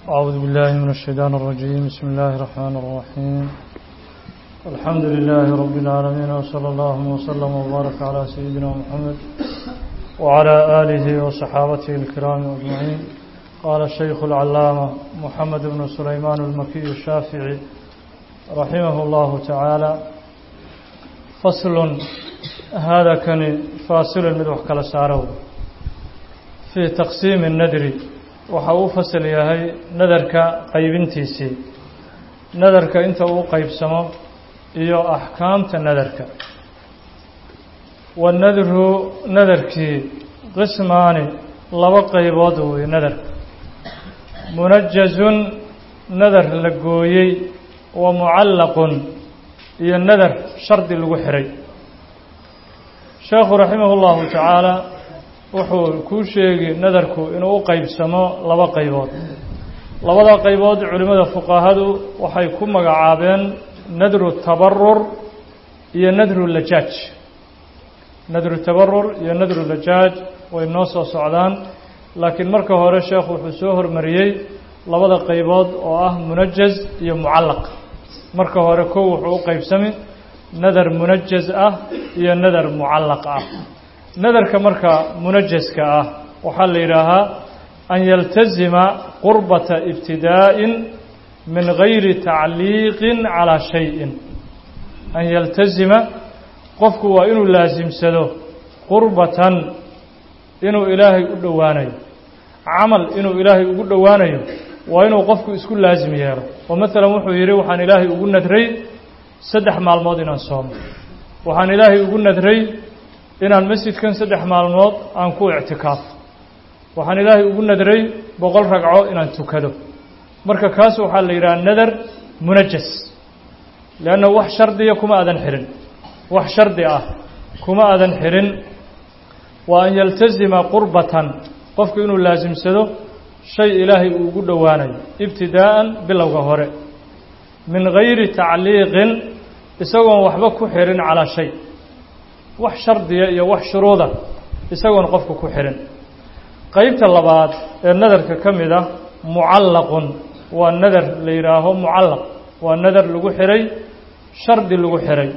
أعوذ بالله من الشيطان الرجيم بسم الله الرحمن الرحيم الحمد لله رب العالمين وصلى الله وسلم وبارك على سيدنا محمد وعلى آله وصحابته الكرام أجمعين قال الشيخ العلامة محمد بن سليمان المكي الشافعي رحمه الله تعالى فصل هذا كان فاصل من وحكال سارو في تقسيم الندر waxa uu fasal yahay nadarka qaybintiisii nadarka inta uu qaybsamo iyo axkaamta nadarka wanadru nadarkii qismaani laba qaybood weeye nadarka munajazun nadar la gooyey wa mucallaqun iyo nadar shardi lagu xiray sheekhu raximah اllahu tacaala wuxuu kuu sheegi nadarku inuu u qaybsamo laba qaybood labada qaybood culimmada fuqahadu waxay ku magacaabeen nadru tabarur iyo nadru lajaaj nadru tabarur iyo nadru lajaaj way noo soo socdaan laakiin marka hore sheekhu wuxuu soo hormariyey labada qaybood oo ah munajaz iyo mucallaq marka hore kow wuxuu u qaybsami nadar munajaz ah iyo nadar mucallaq ah nadarka marka munajaska ah waxaa la yidhaahaa an yaltazima qurbata ibtidaa'in min gayri tacliiqin calaa shayin an yaltazima qofku waa inuu laasimsado qurbatan inuu ilaahay u dhowaanayo camal inuu ilaahay ugu dhowaanayo waa inuu qofku isku laasim yeelo oo maalan wuxuu yidhi waxaan ilaahay ugu nadray saddex maalmood inaan soomo waxaan ilaahay ugu nadray inaan masjidkan saddex maalmood aan ku ictikaafo waxaan ilaahay ugu nadray boqol ragco inaan tukado marka kaas waxaa la yidhaha nadar munajas leanna wax shardiya kuma aadan xihin wax shardi ah kuma aadan xihin waa an yaltazima qurbatan qofku inuu laasimsado shay ilaahay uu ugu dhowaanayo ibtidaa'an bilowga hore min gayri tacliiqin isagoon waxba ku xihin calaa shay wax shardiya iyo wax shuruuda isagoon qofku ku xihin qeybta labaad ee nadarka ka mid ah mucallaqun waa nadar la yidhaaho mucallaq waa nadar lagu xihay shardi lagu xihay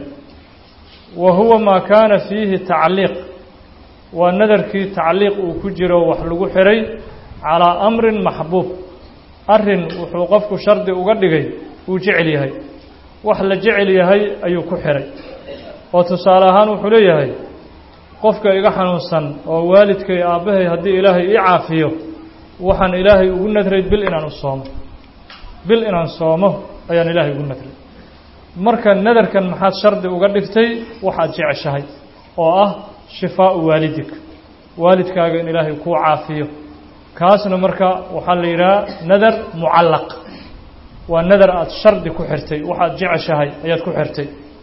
wa huwa maa kaana fiihi tacliiq waa nadarkii tacliiq uu ku jiro wax lagu xihay calaa amrin maxbuub arrin wuxuu qofku shardi uga dhigay uu jecel yahay wax la jecel yahay ayuu ku xihay oo tusaale ahaan wuxuu leeyahay qofka iga xanuunsan oo waalidkay aabbahay haddii ilaahay ii caafiyo waxaan ilaahay ugu nadray bil inaan u soomo bil inaan soomo ayaan ilaahay ugu nadray marka nadarkan maxaad shardi uga dhigtay waxaad jeceshahay oo ah shifaau waalidik waalidkaaga in ilaahay kuu caafiyo kaasna marka waxaa la yidhaha nadar mucallaq waa nadar aada shardi ku xirtay waxaad jeceshahay ayaad ku xirtay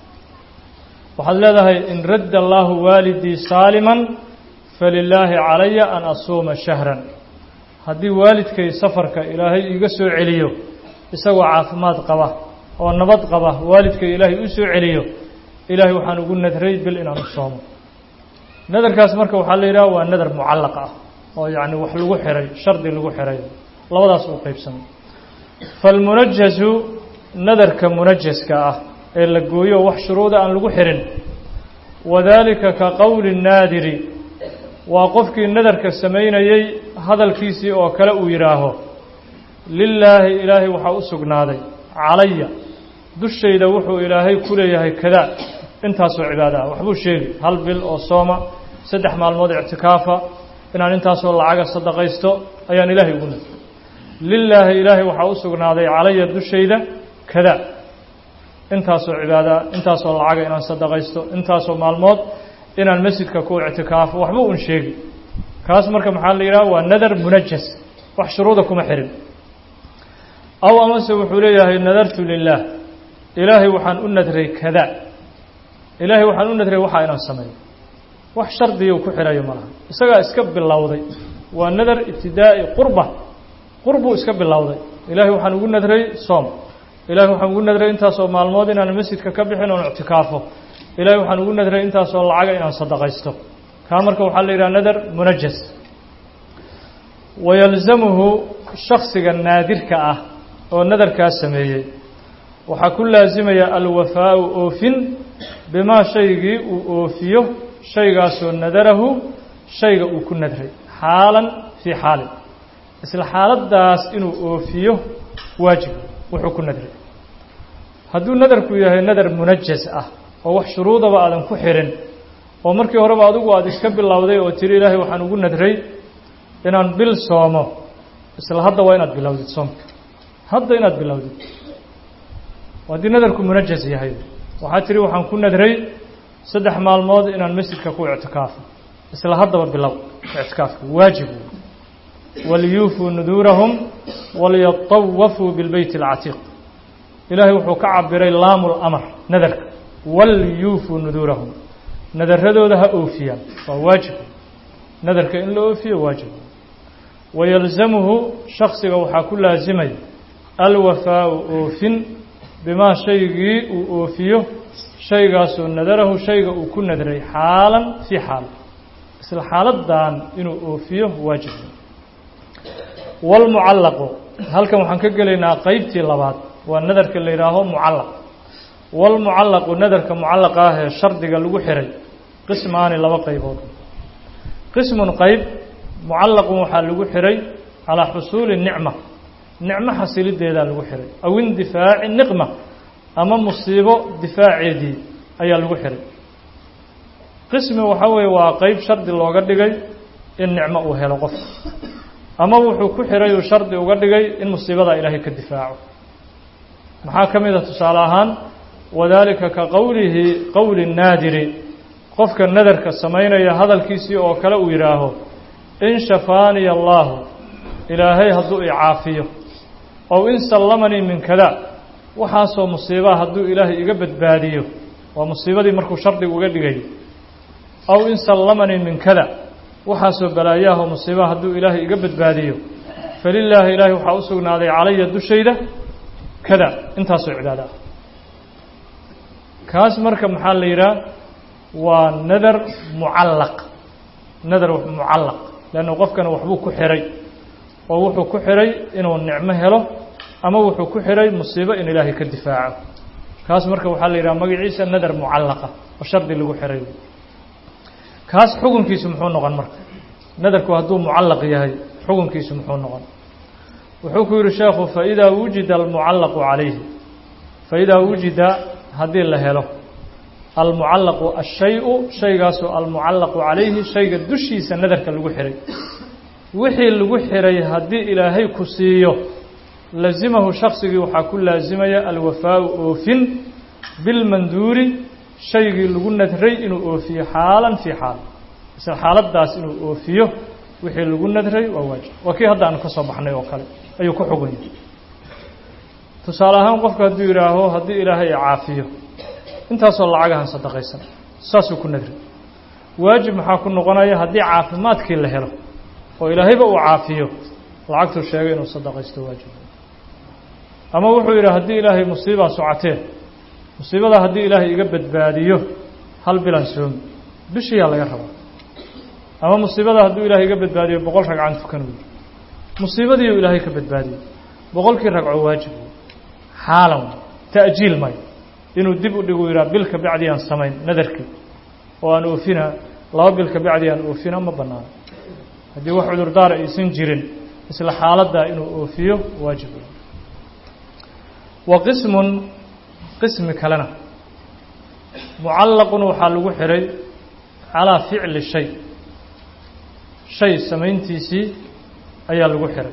waxaad leedahay in radda allaahu waalidii saaliman falilaahi calaya an asuuma shahran haddii waalidkay safarka ilaahay iiga soo celiyo isagoo caafimaad qaba oo nabad qaba waalidkay ilaahay u soo celiyo ilaahay waxaan ugu nadray bil inaan u soomo nadarkaas marka waxaa la yidhaha waa nadar mucallaq ah oo yacni wax lagu xihay shardi lagu xihay labadaas uu qaybsamay falmunajasu nadarka munajaska ah ee la gooyo wax shuruuda aan lagu xihin wadaalika ka qowli naadiri waa qofkii nadarka samaynayey hadalkiisii oo kale uu yidhaaho lilaahi ilaahay waxaa u sugnaaday calaya dushayda wuxuu ilaahay ku leeyahay kadaa intaasoo cibaada ah waxbuu sheegi hal bil oo sooma saddex maalmood ictikaafa inaan intaasoo lacaga sadaqaysto ayaan ilaahay ugu nadray lilaahi ilaahay waxaa u sugnaaday calaya dushayda kadaa intaasoo cibaadaa intaasoo lacaga inaan sadaqaysto intaasoo maalmood inaan masjidka ku ictikaafo waxba un sheegi kaas marka maxaa la yidhaha waa nadar munajas wax shuruuda kuma xihin aw amase wuxuu leeyahay nadartu lilaah ilaahay waxaan u nadray kada ilaahay waxaan u nadray waxaa inaan sameeyo wax shardiya ku xirayo ma laha isagaa iska bilowday waa nadar ibtidaa'i qurba qurbuu iska bilowday ilaahay waxaan ugu nadray soom ilahay waxaan ugu nadray intaasoo maalmood inaan masjidka ka bixin oon ictikaafo ilahay waxaan ugu nadray intaasoo lacaga inaan sadaqaysto kaa marka waxaa la yidhaha nadar munajas wayalzamuhu shaksiga naadirka ah oo nadarkaa sameeyey waxaa ku laasimaya alwafaau oofin bimaa shaygii uu oofiyo shaygaasoo nadarahu shayga uu ku nadray xaalan fii xaalin isla xaaladdaas inuu oofiyo waajib wuxuu ku nadray hadduu nadarku yahay nadar munajas ah oo wax shuruudaba aadan ku xirin oo markii horeba adigu aada iska bilowday oo tiri ilaahay waxaan ugu nadray inaan bil soomo isla hadda waa inaad bilowdid soomka hadda inaad bilowdid haddii nadarku munajas yahay waxaad tiri waxaan ku nadray saddex maalmood inaan masjidka ku ictikaafo isla haddaba bilow ictikaafka waajib waliyuufuu nuduurahum waliyatawafuu bilbeyt alcatiiq ilaahay wuxuu ka cabiray laamu lamar nadarka waliyuufuu nuduurahum nadaradooda ha oofiyaan waa waajib nadarka in la oofiyo waajib wayalzamuhu shaksiga waxaa ku laasimaya alwafaau oofin bimaa shaygii uu oofiyo shaygaasoo nadarahu shayga uu ku nadray xaalan fii xaal isla xaaladan inuu oofiyo waajib wاlmucallaqu halkan waxaan ka gelaynaa qeybtii labaad waa nadarka la yidhaaho mucallaq wاlmucallaqu nadarka mucallaqa ah ee shardiga lagu xiray qismaani laba qaybood qismun qeyb mucallaqun waxaa lagu xiray calaa xusuuli nicma nicmo xasilideedaa lagu xiray aw indifaaci niqma ama musiibo difaaceedii ayaa lagu xiray qismi waxaa weeye waa qeyb shardi looga dhigay in nicmo uu helo qofka ama wuxuu ku xiray uu shardi uga dhigay in musiibadaa ilaahay ka difaaco maxaa ka mid a tusaale ahaan wadaalika ka qowlihi qowli naadiri qofka nadarka samaynaya hadalkiisii oo kale uu yidhaaho in shafaaniya allaahu ilaahay hadduu i caafiyo ow in sallamanii min kada waxaasoo musiibaa hadduu ilaahay iga badbaadiyo waa musiibadii markuu shardiga uga dhigay aw in sallamanii min kada waxaasoo balaayaahoo musiibaa hadduu ilaahay iga badbaadiyo falilaahi ilaahay waxaa u sugnaaday calaya dushayda kada intaasoo cibaado ah kaas marka maxaa la yidhaha waa nadar mucallaq nadar mucallaq leanna qofkana waxbuu ku xiray oo wuxuu ku xiray inuu nicmo helo ama wuxuu ku xiray musiibo in ilaahay ka difaaco kaas marka waxaa la yidhaha magaciisa nadar mucallaqa oo shardi lagu xiray kaas xukunkiisu muxuu noqon marka nadarku hadduu mucallaq yahay xukunkiisu muxuu noqon wuxuu ku yihi sheekhu faidaa wujida almucallaqu calayhi faidaa wujida haddii la helo almucallaqu ashay-u shaygaasoo almucallaqu calayhi shayga dushiisa nadarka lagu xiray wixii lagu xiray haddii ilaahay ku siiyo lazimahu shaksigii waxaa ku laasimaya alwafaau oofin bilmanduuri shaygii lagu nadray inuu oofiyo xaalan fii xaal isla xaaladaas inuu oofiyo wixii lagu nadray waa waajib waa kii hadda aanu ka soo baxnay oo kale ayuu ku xugun yahay tusaale ahaan qofku hadduu yidhaaho haddii ilaahay i caafiyo intaasoo lacagahan sadaqaysan saasuu ku nadray waajib maxaa ku noqonaya haddii caafimaadkii la helo oo ilaahayba uu caafiyo lacagtuu sheegay inuu sadaqaysto waajib ama wuxuu yidhi haddii ilaahay musiibaa socotee musiibadaa haddii ilaahay iga badbaadiyo hal bilan soomi bishiyaa laga rabaa ama musiibadaa hadduu ilaahay iga badbaadiyo boqol ragcan tukan wey musiibadiiuu ilaahay ka badbaadiyey boqolkii ragco waajib xaalan ta'jiil mayo inuu dib u dhigu yidhaha bil ka bacdi aan samayn nadarkii oo aan oofina laba bil ka bacdi aan oofina ma bannaano haddii wax cudurdaara aysan jirin isla xaaladdaa inuu oofiyo waajib wa qismun qismi kalena mucallaqun waxaa lagu xihay calaa ficli shay shay samayntiisii ayaa lagu xihay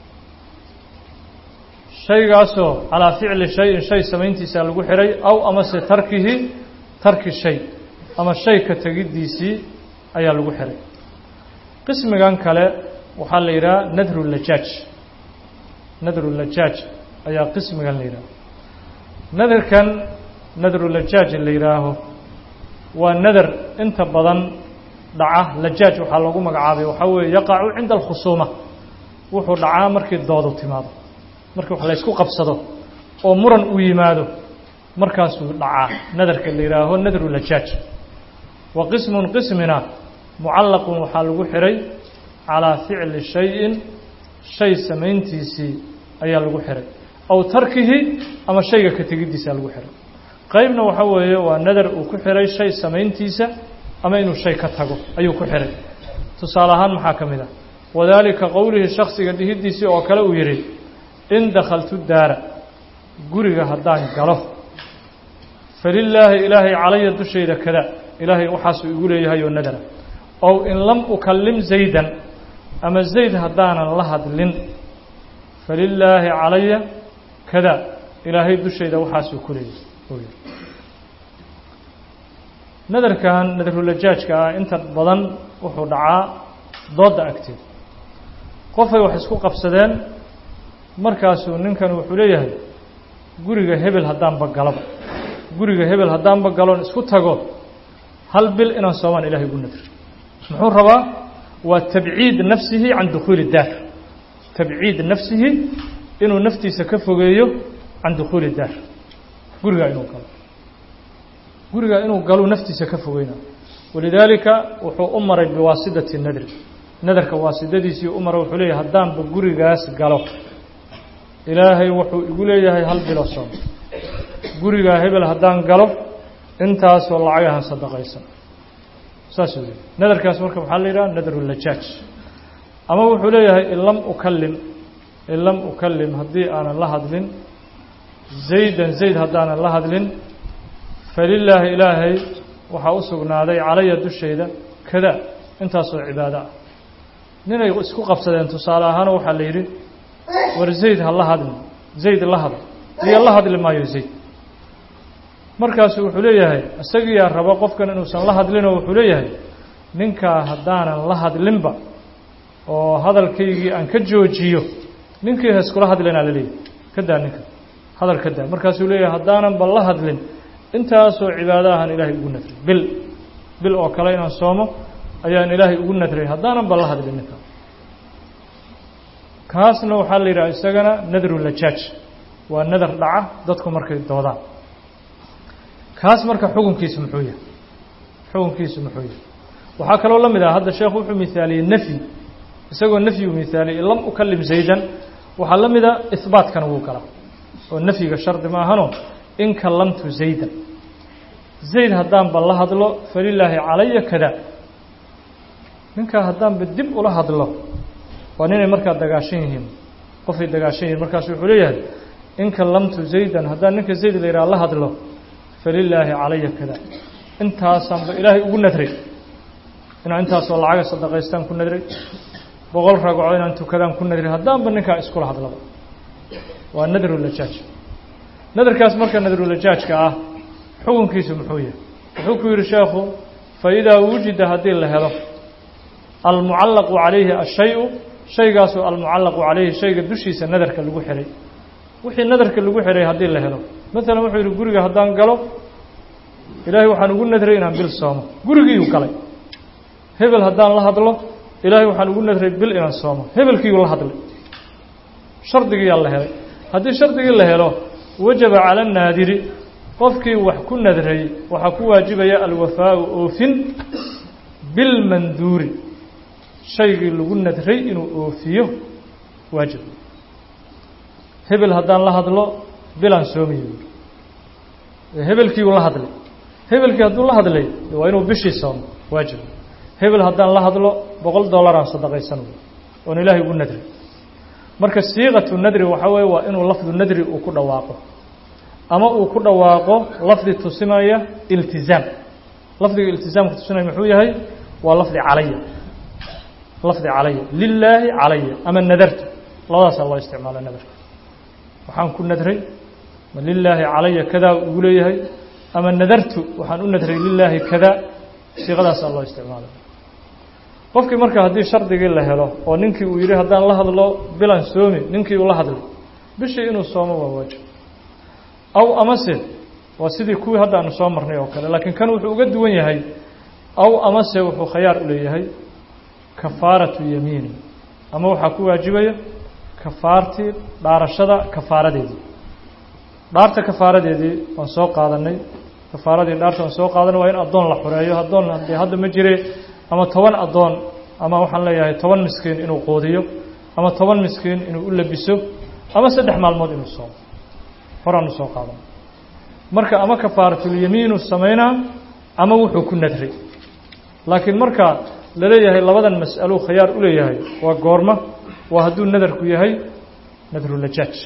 shaygaasoo calaa ficli shayin shay samayntiisaa lagu xihay aw amase tarkihi tarki shay ama shay ka tegiddiisii ayaa lagu xihay qismigan kale waxaa la yidhaha nadru lajaaj nadru lajaaj ayaa qismigan la yidhaha nadarkan nadru lajaaj la yidhaaho waa nadar inta badan dhaca lajaaj waxaa loogu magacaabay waxaa weeye yaqacu cinda alkhusuuma wuxuu dhacaa markii doodu timaado markii wax laysku qabsado oo muran uu yimaado markaasuu dhacaa nadarka la yidhaaho nadru lajaaj wa qismun qismina mucallaqun waxaa lagu xihay calaa ficli shayin shay samayntiisii ayaa lagu xihay aw tarkihi ama shayga ka tegiddiisaa lagu xihay qaybna waxa weeye waa nadar uu ku xihay shay samayntiisa ama inuu shay ka tago ayuu ku xihay tusaale ahaan maxaa ka mid ah wadaalika qowlihi shaksiga dhihiddiisii oo kale uu yidhi in dakhaltu daara guriga haddaan galo falilaahi ilaahay calaya dushayda kada ilaahay waxaasuu igu leeyahay oo nadara ow in lam ukallim zaydan ama zayd haddaanan la hadlin falilaahi calaya kada ilaahay dushayda waxaasuu ku leeyahay nadarkan nadarulajaajka ah inta badan wuxuu dhacaa doodda agteed qofay wax isku qabsadeen markaasuu ninkan wuxuu leeyahay guriga hebel haddaanba galaba guriga hebel haddaanba galoon isku tago hal bil inaan soomaan ilahay ugu nadri muxuu rabaa waa tabciid nafsihi can dukhuuli daar tabciid nafsihi inuu naftiisa ka fogeeyo can dukhuuli daar gurigaa inuu galo gurigaa inuu galuu naftiisa ka fogeyna walidaalika wuxuu u maray biwaasidati nadri nadarka waasidadiisii u maray wuxuu leeyahay haddaanba gurigaas galo ilaahay wuxuu igu leeyahay hal bilo soom gurigaa hebel haddaan galo intaasoo lacagahan sadaqaysan saasuu leeyahy nadarkaas marka waxaa la yidhaha nadarulajaaj ama wuxuu leeyahay in lam ukallim in lam ukallim haddii aanan la hadlin zaydan zayd haddaanan la hadlin falilaahi ilaahay waxaa u sugnaaday calaya dushayda kada intaasoo cibaado ah ninay isku qabsadeen tusaale ahaan waxaa la yidhi war zayd ha la hadlin zayd la hadl iyo la hadli maayo zayd markaasu wuxuu leeyahay isagiyaa raba qofkan inuusan la hadlinoo wuxuu leeyahay ninkaa haddaanan la hadlinba oo hadalkaygii aan ka joojiyo ninkii ha iskula hadlinaa la leeyahay ka daa ninka hadal ka daa markaasuu leeyahay haddaanan ba la hadlin intaasoo cibaado ahaan ilaahay ugu nadray bil bil oo kale inaan soomo ayaan ilaahay ugu nadray haddaanan ba la hadlin ninka kaasna waxaa la yidhaha isagana nadrulajaaj waa nadar dhaca dadku markay doodaan kaas marka xukunkiisu muxuu yahay xukunkiisu muxuu yahay waxaa kaloo la mid ah hadda sheekhu wuxuu mihaaliyey nafyi isagoo nafyi uu mihaaliyey lam ukallim zaydan waxaa la mid a ihbaatkana wuu galaa oo nafyiga shardi ma ahano in kallamtu zaydan zayd haddaanba la hadlo falilaahi calaya kada ninkaa haddaanba dib ula hadlo waa ninay markaa dagaashan yihiin qofay dagaashan yihiin markaasu wuxuu leeyahay in kallamtu zaydan haddaan ninka zayd la yidhaha la hadlo falilaahi calaya kada intaasaanba ilaahay ugu nadray inaan intaasoo lacaga sadaqaystaan ku nadray boqol ragco inaan tukadaan ku nadray haddaanba ninkaa iskula hadlaba waa nadrulajaaj nadarkaas marka nadrulajaajka ah xukunkiisu muxuu yahay wuxuu ku yidhi sheekhu faidaa wujida haddii la helo almucallaqu calayhi ashay-u shaygaasoo almucallaqu calayhi shayga dushiisa nadarka lagu xihay wixii nadarka lagu xihay haddii la helo maalan wuxuu yidhi guriga haddaan galo ilaahay waxaan ugu nadray inaan bil soomo gurigiiyuu galay hebel haddaan la hadlo ilaahay waxaan ugu nadray bil inaan soomo hebelkiiyuu la hadlay shardigiiyaa la helay haddii shardigii la helo wajaba cala annaadiri qofkii wax ku nadray waxaa ku waajibaya alwafaau oofin bilmanduuri shaygii lagu nadray inuu oofiyo waajib hebel haddaan la hadlo bilaan soomayo hebelkiiuu la hadlay hebelkii hadduu la hadlay waa inuu bishii soomo waajib hebel haddaan la hadlo boqol dollaraan sadaqaysan oon ilaahay ugu nadray marka siiqatu nadri waxaa weeye waa inuu lafdu nadri uu ku dhawaaqo ama uu ku dhawaaqo lafdi tusinaya iltizaam lafdiga iltizaamka tusinaya muxuu yahay waa lafdi calaya lafdi calaya lilaahi calaya ama nadartu labadaasaa loo isticmaala nadarka waxaan ku nadray ma lilaahi calaya kadaa ugu leeyahay ama nadartu waxaan u nadray lilaahi kadaa siiqadaasaa loo isticmaala qofkii marka haddii shardigii la helo oo ninkii uu yidhi haddaan la hadlo bilan soomi ninkii uu la hadlay bishii inuu soomo waa waajib aw amase waa sidii kuwii hadda aanu soo marnay oo kale laakiin kan wuxuu uga duwan yahay aw amase wuxuu khayaar u leeyahay kafaaratu yamiini ama waxaa ku waajibaya kafaartii dhaarashada kafaaradeedii dhaarta kafaaradeedii waan soo qaadanay kafaaradii dhaarta waan soo qaadanay waa in addoon la xureeyo addoon dee hadda ma jire ama toban addoon ama waxaan leeyahay toban miskiin inuu quudiyo ama toban miskiin inuu u labiso ama saddex maalmood inuu soomo horaanu soo qaadan marka ama kafaaratulyamiinu samaynaa ama wuxuu ku nadray laakiin marka la leeyahay labadan mas'alo khayaar u leeyahay waa goorma waa hadduu nadarku yahay nadrulajaaj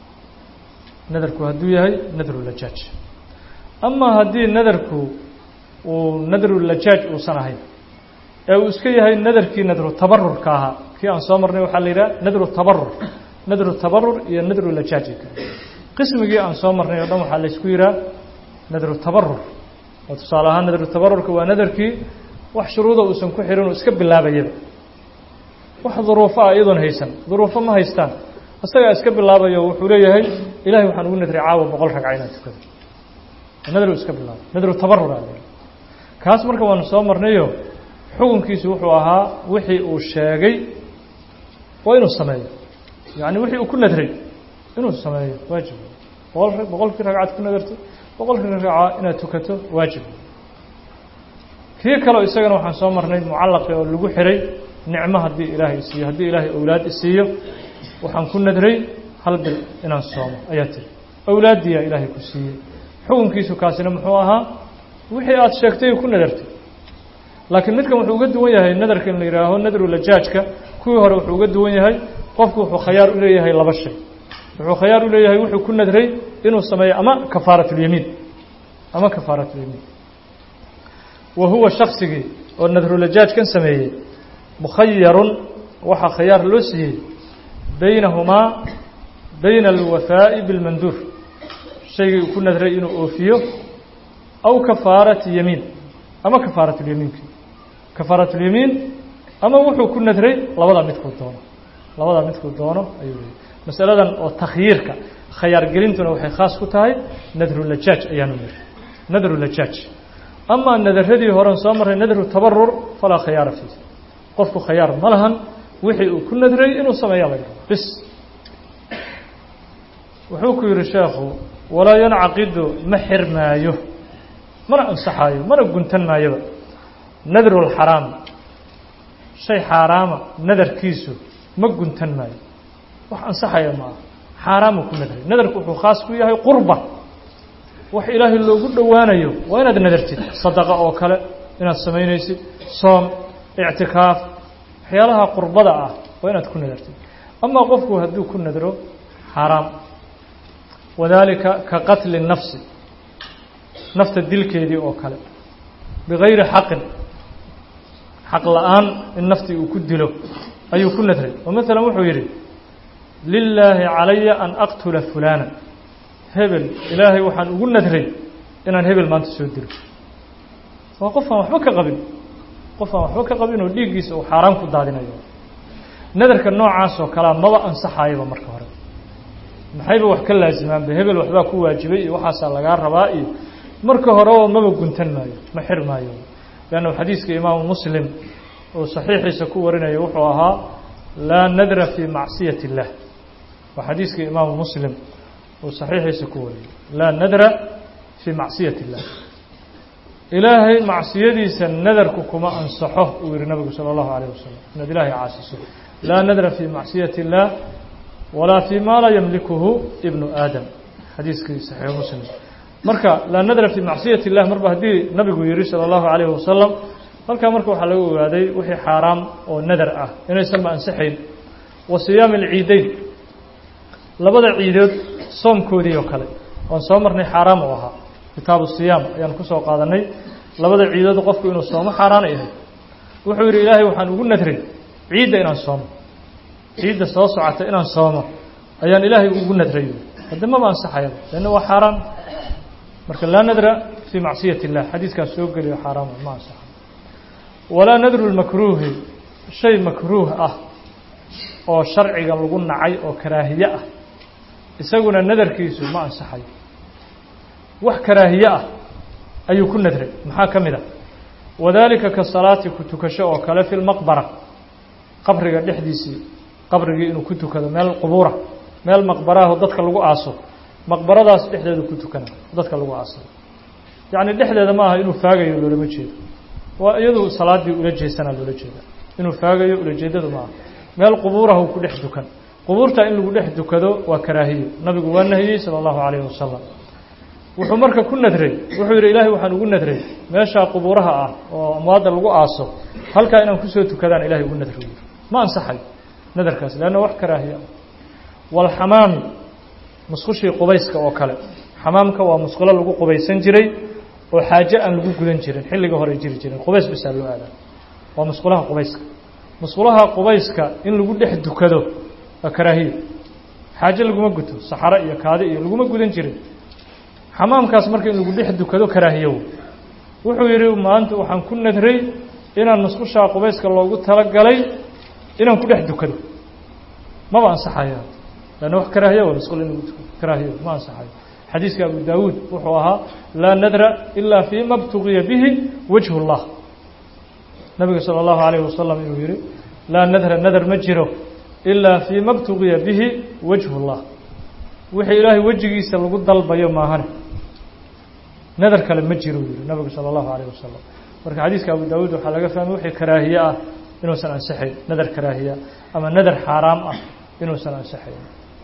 nadarku hadduu yahay nadrulajaaj ama haddii nadarku uu nadrulajaaj uusan ahayn ee uu iska yahay nadarkii nadru tabarurka ahaa kii aan soo marnay waxaa la yidhaha nadru tabarur nadru tabarur iyo nadrulajaaj qismigii aan soo marnay oo dhan waxaa laysku yidhaha nadru tabarur oo tusaale ahaan nadru tabarurka waa nadarkii wax shuruuda uusan ku xihin uu iska bilaabayaba wax duruufo ah iyadoon haysan duruufo ma haystaan isagaa iska bilaabayo wuxuu leeyahay ilahay waxaan ugu nadray caawa boqol ragca inaan tukado nadru iska bilaabay nadru tabarur a kaas marka waanu soo marnayo xukunkiisu wuxuu ahaa wixii uu sheegay waa inuu sameeyo yacni wixii uu ku nadray inuu sameeyo waajib boqol boqolkii ragcad ku nadarto boqolkii ragca inaad tukato waajib kii kaleo isagana waxaan soo marnay mucallaqi oo lagu xiray nicmo haddii ilaahay isiiyo haddii ilaahay owlaad isiiyo waxaan ku nadray hal bil inaan soomo ayaa tiri owlaaddiiyaa ilaahay ku siiyey xukunkiisu kaasina muxuu ahaa wixii aada sheegtay ku nadartay laakiin midkan wuxuu uga duwan yahay nadarka in la yidhaaho nadrulajaajka kuwii hore wuxuu uga duwan yahay qofku wuxuu khayaar u leeyahay laba shay wuxuu khayaar u leeyahay wuxuu ku nadray inuu sameeyo ama kafaaratulyamiin ama kafaaratulyamiin wa huwa shaksigii oo nadrulajaajkan sameeyey mukhayarun waxaa khayaar loo siiyey baynahumaa bayna alwafaa'i bilmanduur shaygii uu ku nadray inuu oofiyo aw kafaarati yamiin ama kafaaratulyamiinki kafaaratulyamiin ama wuxuu ku nadray labadaa midkuu doono labadaa midkuu doono ayuu leeyay masaladan oo takhyiirka khayaargelintuna waxay khaas ku tahay nadrulajaaj ayaanu niri nadrulajaaj amaa nadaradii horen soo marray nadru tabarur falaa khayaara fiih qofku khayaar ma lahan wixii uu ku nadray inuu sameeya laga bis wuxuu ku yidhi sheekhu walaa yancaqidu ma xirmaayo mana ansaxaayo mana guntan maayoba nadrulxaraam shay xaaraama nadarkiisu ma guntan maayo wax ansaxaya ma aha xaaraamuu ku nadray nadarku wuxuu khaas ku yahay qurba wax ilaahay loogu dhowaanayo waa inaad nadartid sadaqa oo kale inaad samaynaysid soom ictikaaf waxyaalaha qurbada ah waa inaad ku nadartid amaa qofku hadduu ku nadro xaaraam wadaalika ka qatli nafsi nafta dilkeedii oo kale bigayri xaqin xaq la-aan in naftii uu ku dilo ayuu ku nadray oo maalan wuxuu yidhi lilaahi calaya an aqtula fulaana hebel ilaahay waxaan ugu nadray inaan hebel maanta soo dilo waa qof aan waxba ka qabin qof aan waxba ka qabin oo dhiiggiisa uu xaaraan ku daadinayo nadarka noocaas oo kalea maba ansaxaayaba marka hore maxayba wax ka laasimaanba hebel waxbaa ku waajibay iyo waxaasaa lagaa rabaa iyo marka horeba maba guntan maayo ma xir maayo leanna xadiiska imaamu muslim uu saxiixiisa ku warinayo wuxuu ahaa laa nadra fii macsiyati اllah waa xadiiska imaamu muslim uu saxiixiisa ku wariyay laa nadra fii macsiyati اllah ilaahay macsiyadiisa nadarku kuma ansaxo uu yihi nabigu salى اllahu alayه wasalam inaad ilaahay caasiso laa nadra fii macsiyati اllah walaa fii ma laa yamlikuhu ibnu aadam xadiiskii saxiix muslim marka laa nadra fii macsiyati اllah marba haddii nabigu yihi salى اllahu alayhi wasalam halkaa marka waxaa laga ogaaday wixii xaaraam oo nadar ah inaysanba ansaxayn wa siyaami alciideyn labada ciidood soomkoodii oo kale waan soo marnay xaaraam u ahaa kitaabu siyaam ayaan kusoo qaadanay labada ciidood qofku inuu soomo xaaraana yahay wuxuu yidhi ilaahay waxaan ugu nadray ciidda inaan soomo ciidda soo socota inaan soomo ayaan ilaahay ugu nadray hadde maba ansaxayaba leanna waa xaaraan marka laa nadra fii macsiyati illah xadiiskaan soo geliyo xaaraam ma ansaxa walaa nadru lmakruuhi shay makruuh ah oo sharciga lagu nacay oo karaahiye ah isaguna nadarkiisu ma ansaxayo wax karaahiye ah ayuu ku nadray maxaa ka mid ah wadaalika ka salaati ku tukasho oo kale fi lmaqbara qabriga dhexdiisii qabrigii inuu ku tukado meel qubuura meel maqbaraho dadka lagu aaso maqbaradaas dhexdeedu ku tukana dadka lagu aasay yacni dhexdeeda ma aha inuu faagayo loolama jeedo waa iyadu salaaddii ula jeesanaa loola jeeda inuu faagayo ulajeedadu maaha meel qubuuraha uu ku dhex dukan qubuurta in lagu dhex dukado waa karaahiyo nabigu waa nahiyey sala allahu calayhi wasalam wuxuu marka ku nadray wuxuu yidhi ilaahay waxaan ugu nadray meeshaa qubuuraha ah oo amwaadda lagu aaso halkaa inaan kusoo tukadaan ilahay ugu nadro yidhi ma ansaxayo nadarkaas leanna wax karaahiya walxamaami musqushii qubayska oo kale xamaamka waa musqulo lagu qubaysan jiray oo xaaje aan lagu gudan jirin xilliga hore jiri jirin qubays bisaa loo aadaa waa musqulaha qubayska musqulaha qubayska in lagu dhex dukado waa karaahiya xaaje laguma guto saxaro iyo kaadi iyo laguma gudan jirin xamaamkaas marka in lagu dhex dukado karaahiyow wuxuu yidhi maanta waxaan ku nadray inaan musqushaa qubayska loogu talagalay inaan ku dhex dukado maba ansaxaya lanna wax karaahiya waa musqul in lagu tukado karaahiyo ma ansaxayo xadiiska abu daawuud wuxuu ahaa laa nadra ilaa fii ma btugiya bihi wajhu اllah nabiga salى اllahu alayh wasalam inuu yihi laa nadra nadar ma jiro ilaa fii ma btugiya bihi wajhu اllah wixii ilaahay wejigiisa lagu dalbayo maahane nadar kale ma jiro yihi nabigu salى اllahu alayh wasalam marka xadiiska abu daawuud waxaa laga fahmay wixii karaahiye ah inuusan ansaxayn nadar karaahiya ama nadar xaaraam ah inuusan ansaxayn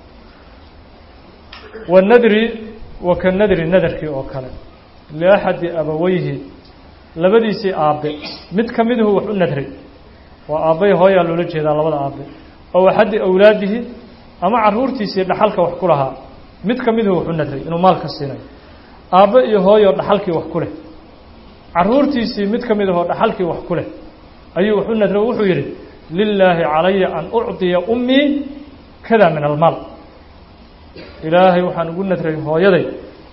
wanadri wa ka nadri nadarkii oo kale liaxadi abaweyhi labadiisii aabbe mid ka miduhu wax u nadray waa aabbay hooyaa loola jeedaa labada aabbe ow axadi awlaadihi ama caruurtiisii dhaxalka wax ku lahaa mid ka miduhu wax u nadray inuu maalka siinayo aabbe iyo hooyo dhaxalkii wax ku leh caruurtiisii mid ka mid ahoo dhaxalkii wax ku leh ayuu wax u nadray oo wuxuu yidhi lilaahi calaya an ucطiya ummii kada min almaal ilaahay waxaan ugu nadray hooyaday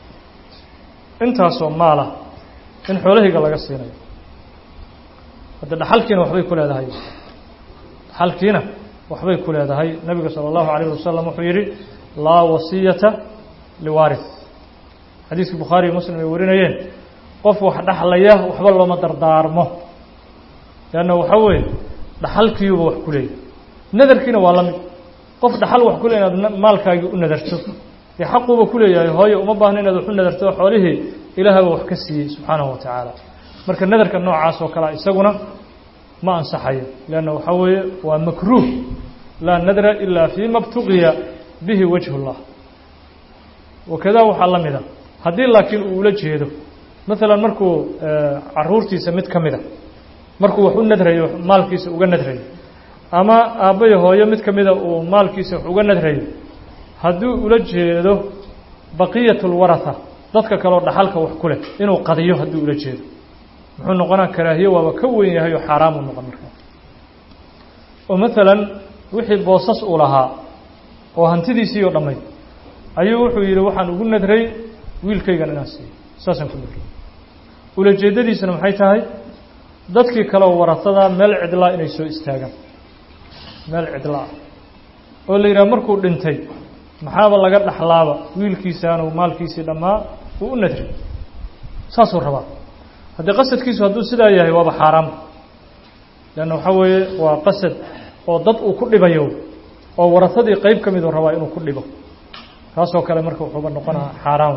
intaasoo maalah in xoolahayga laga siinayo hadda dhaxalkiina waxbay ku leedahay dhaxalkiina waxbay ku leedahay nabiga salى اllahu alayh wasalam wuxuu yidhi laa wasiyata liwaarith xadiiskii bukhaari iyo muslim ay warinayeen qof wax dhaxlaya waxba looma dardaarmo leanna waxaa weeye dhaxalkiiyuba wax ku leeyahy nadarkiina waa la mid qof dhaxal wax ku le inaad maalkaagii u nadarto dee xaquuba ku leeyahay hooyo uma baahno inaad wax u nadarto xoolihii ilaahaba wax ka siiyey subxaanahu wa tacaala marka nadarka noocaas oo kalea isaguna ma ansaxayo leanna waxaa weeye waa makruuh laa nadra ilaa fii ma btugiya bihi wajhu اllah wakadaa waxaa la mida haddii laakiin uu ula jeedo maalan markuu caruurtiisa mid ka mida markuu wax u nadrayo maalkiisa uga nadrayo ama aabbayo hooyo mid ka mida uu maalkiisa wax uga nadrayo hadduu ula jeedo baqiyat اlwaratha dadka kaleo dhaxalka wax ku leh inuu qadiyo hadduu ula jeedo muxuu noqonaa karaahiye waaba ka weyn yahay oo xaaraamuu noqon markaa oo maalan wixii boosas uu lahaa oo hantidiisii oo dhammayd ayuu wuxuu yidhi waxaan ugu nadray wiilkaygan inaan siiyo saasaan ku nadray ulajeeddadiisuna maxay tahay dadkii kaleoo waratada meel cidlaa inay soo istaagaan meel cidlaa oo la yidhaha markuu dhintay maxaaba laga dhaxlaaba wiilkiisaanu maalkiisii dhammaa uu u nadray saasuu rabaa haddii qasadkiisu hadduu sidaa yahay waaba xaaraam leanna waxaa weeye waa qasad oo dad uu ku dhibayo oo waratadii qeyb ka miduu rabaa inuu ku dhibo taasoo kale marka wuxuuba noqonaa xaaraam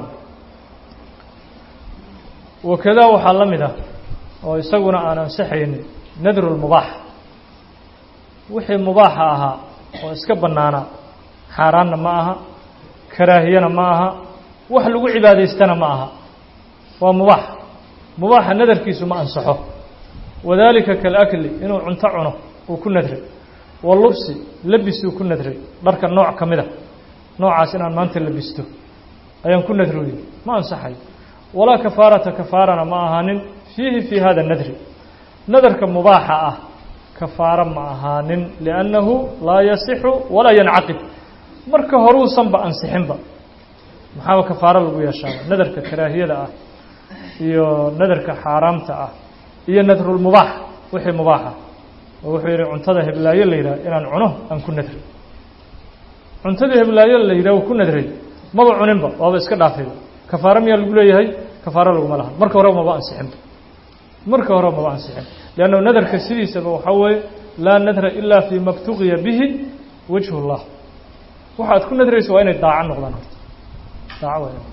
wakadaa waxaa la mid ah oo isaguna aan ansaxaynin nadru lmubaax wixii mubaaxa ahaa oo iska bannaanaa xaaraanna ma aha karaahiyana ma aha wax lagu cibaadaystana ma aha waa mubaax mubaaxa nadarkiisu ma ansaxo wadaalika kalakli inuu cunto cuno uu ku nadray walubsi labisuu ku nadray dharka nooc ka mid a noocaas inaan maanta labisto ayaan ku nadrooyey ma ansaxayo walaa kafaarata kafaarana ma ahaanin fiihi fii hada nadri nadarka mubaaxa ah kafaaro ma ahaanin liannahu laa yasixu walaa yancaqid marka horuusanba ansixinba maxaaba kafaaro lagu yeeshaaba nadarka karaahiyada ah iyo nadarka xaaraamta ah iyo nadrulmubaax wixii mubaaxa oo wuxuu yidhi cuntada heblaayo la yidhaha inaan cuno aan ku nadray cuntadii heblaayo la yidhaha ku nadray maba cuninba waaba iska dhaafayba kafaaro miyaa lagu leeyahay kafaaro laguma lahan marka horeba maba ansixinba marka horeba maba ansixin leanna nadarka sidiisaba waxaa weeye laa nadra ilaa fii ma btugiya bihi wajhu اllah waxaad ku nadraysa waa inay daaco noqdaan horta daaco waa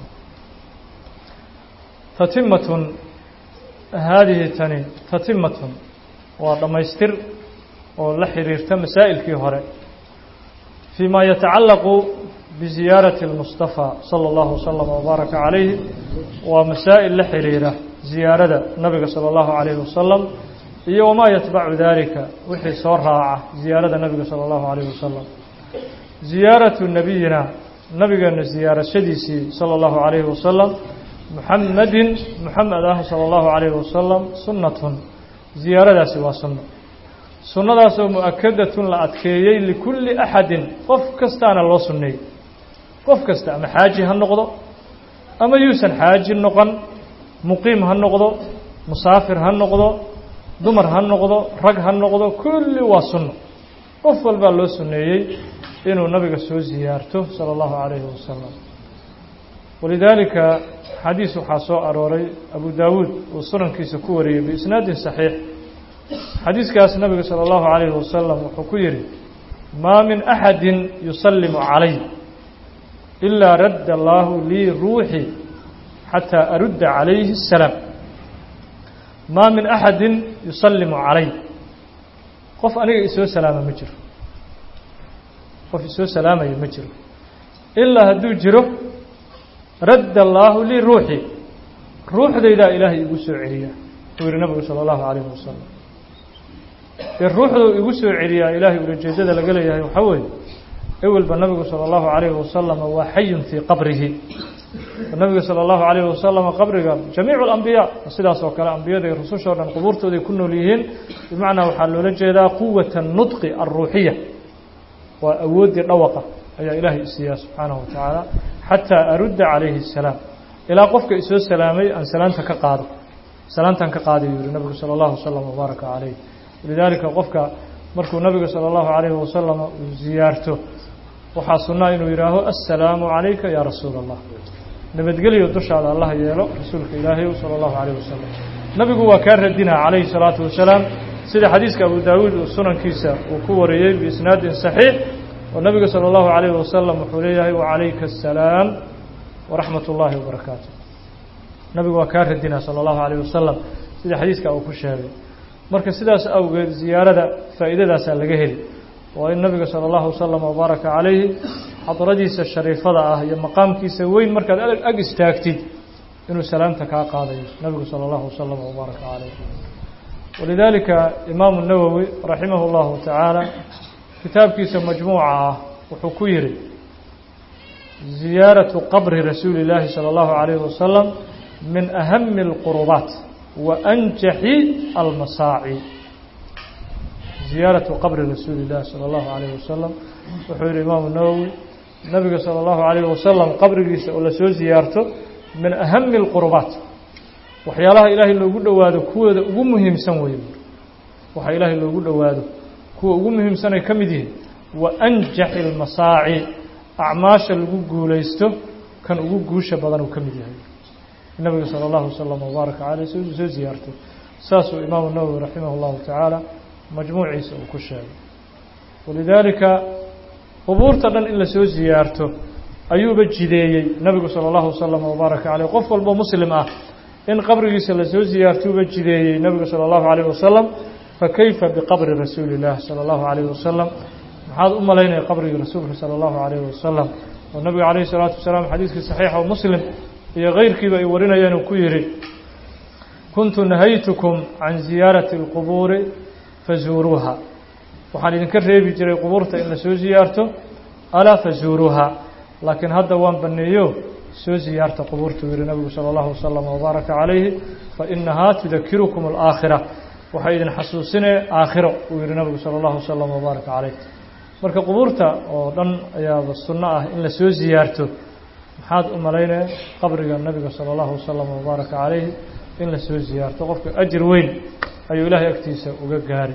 tatimatun haadihi tani tatimatun waa dhammaystir oo la xiriirta masaa'ilkii hore fii ma yatacallaqu biziyaarati اlmustafaa sala allahu wasalam wabaaraka calayhi waa masaa'il la xiriira ziyaarada nabiga sala allahu calayhi wasalam iyo wamaa yatbacu dalika wixii soo raaca ziyaarada nabiga sala allahu calayhi wasalam ziyaaratu nabiyina nabigeena ziyaarashadiisii sala allahu calayhi wasalam muxamedin muxamed ah sala allahu calayhi wasalam sunnatun ziyaaradaasi waa sunno sunnadaasoo mu-akadatun la adkeeyey likulli axadin qof kastaana loo sunneeyey qof kasta ama xaaji ha noqdo ama yuusan xaaji noqon muqiim ha noqdo musaafir ha noqdo dumar ha noqdo rag ha noqdo kulli waa sunno qof walbaa loo sunneeyey inuu nabiga soo ziyaarto sala allahu calayhi wasalam walidaalika xadiis waxaa soo arooray abu daawuud uu sunankiisa ku wariyey biisnaadin saxiix xadiiskaas nabiga sala allahu calayhi wasalam wuxuu ku yidhi maa min axadin yusallimu calay ilaa radda allaahu lii ruuxi xataa arudda calayhi asalaam maa min axadin yusallimu calay qof aniga isoo salaama ma jiro qof isoo salaamaya ma jiro ilaa hadduu jiro radda allaahu lii ruuxi ruuxdaydaa ilaahay igu soo celiyaa uu yihi nabigu sala allahu calayhi wasalam dee ruuxduu igu soo celiyaa ilaahay ulajeedada laga leeyahay waxaa weeye ewelba nabigu sala allahu calayhi wasalam waa xayun fii qabrihi nabiga sala allahu calayhi wasalam qabriga jamiicu alambiyaa sidaas oo kale ambiyada iyo rusushao dhan qubuurtooday ku nool yihiin bimacnaa waxaa loola jeedaa quwata nudqi alruuxiya waa awooddii dhawaqa ayaa ilaahay isiiyaa subxaanahu wa tacaala xataa arudda calayhi asalaam ilaa qofka isoo salaamay aan salaanta ka qaado salaantaan ka qaadayu yihi nabigu sala allahu wasalam wabaaraka calayh lidaalika qofka markuu nabiga sala allahu calayhi wasalam uu ziyaarto waxaa sunnaa inuu yidhaaho assalaamu calayka yaa rasuula allah nabadgelyo dushaada allah yeelo rasuulka ilaahay sala allahu calayh wasalam nabigu waa kaa radinaa calayhi salaatu wasalaam sida xadiiska abu daawuud uu sunankiisa uu ku wariyey biisnaadin saxiix oo nabiga salى اllahu عalayh wasalam wuxuu leeyahay wacalayka asalaam waraxmat اllahi wabarakaatu nabigu waa kaa radinaa salى اllahu عalayh wasalam sida xadiiska uu ku sheegay marka sidaas awgeed ziyaarada faa'iidadaasaa laga heli waa in nabiga salى اllahu wasalam wabaaraka calayhi xadradiisa shariifada ah iyo maqaamkiisa weyn markaad ag istaagtid inuu salaamta kaa qaadayo nabigu salى اllahu wasalam wabaaraka calayh walidaalika imaamu nawowi raximah اllahu tacaala kitaabkiisa majmuuca ah wuxuu ku yihi ziyaaraةu qabri rasuuli اllaahi salى اllahu عalayhi wasalam min ahami اlqurubaat wa anjaxi almasaaci ziyaaraةu qabri rasuuli اllahi salى اllahu عalayhi wasalam wuxuu yihi imaamu nawowi nabiga salى اllahu عalayhi wasalam qabrigiisa oo lasoo ziyaarto min ahami اlqurubaat waxyaalaha ilaahay loogu dhowaado kuwooda ugu muhiimsan wey waxa ilaahay loogu dhowaado kuwa ugu muhiimsanay ka mid yihiin wa anjaxi almasaaci acmaasha lagu guulaysto kan ugu guusha badan uu ka mid yahay nabiga sala allahu wasalam wabaaraka caleyh soo soo ziyaartay saasuu imaamu nawowi raximah llahu tacaala majmuuciisa uu ku sheegay walidaalika qubuurta dhan in lasoo ziyaarto ayuuba jideeyey nabigu sala allahu wasalam wabaaraka caleyh qof walbo muslim ah in qabrigiisa lasoo ziyaartuuba jideeyey nabigu sala allahu calayh wasalam fakayfa biqabri rasuuli اllah salى اllahu عalayh wasalam maxaad u malaynaya qabrigii rasuulka salى اllahu عalayh wasalam oo nabiga calayh الsalaatu wasalaam xadiiskii saxiixa oo muslim iyo keyrkiiba ay warinayeen uu ku yihi kuntu nahaytukum can ziyaarati اlqubuuri fazuuruuha waxaan idinka reebi jiray qubuurta in lasoo ziyaarto alaa fazuuruuha laakiin hadda waan baneeyo soo ziyaarta qubuurta uu yihi nabigu salى اllahu wasalam wbaaraka calayhi fainahaa tudakirukum اlaakhira waxay idin xasuusinee aakhiro uu yihi nabigu salى اllahu wasalam wbaaraka calayh marka qubuurta oo dhan ayaaba sunno ah in la soo ziyaarto maxaad u malaynaya qabriga nabiga salى اllahu wasalam wbaaraka calayhi in la soo ziyaarto qofka ajir weyn ayuu ilaahay agtiisa uga gaari